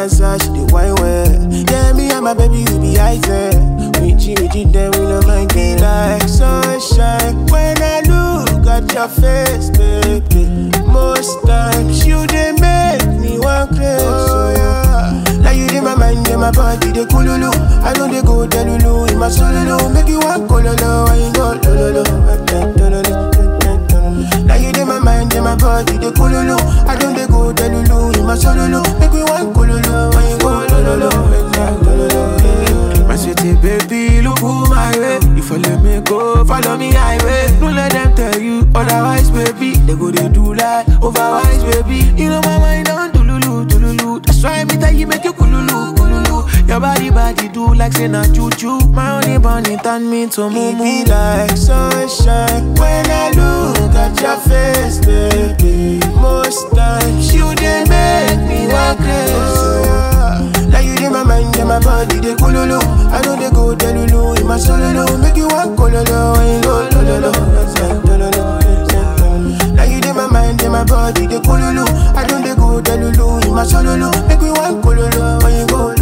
answer, she dey wine well. Yeah, me and my baby we be item. Richie, Richie, then we no mind be like sunshine. When I look at your face, baby, most times you dey make me want crazy. Oh, yeah. Now you in my mind, in my body, they coolulu. I know they go delulu in my solo. Make you want cololo, I ain't go lolo. Now you in my mind, in my body, they coolulu. I know they go delulu in my solo. Make you want cololo, I ain't go lolo. My city baby, look who my way. You follow me, go follow me highway. Don't let them tell you otherwise, baby. They go they do like overwise, baby. You know my mind on tululu, tululu. That's why me tell you make you kululu, kululu. Your body, body do like say na choo choo. My only bunny turn me to mumu. It be like sunshine when I look at your face, baby. Most times you they make me want crazy. Now you in my mind, in my body, they coolulu. I know they go delulu in my solo. Make you want cololo, I ain't go lolo. Now you in my mind, in my body, they coolulu. I know they go delulu in my solo. Make you want cololo, I ain't go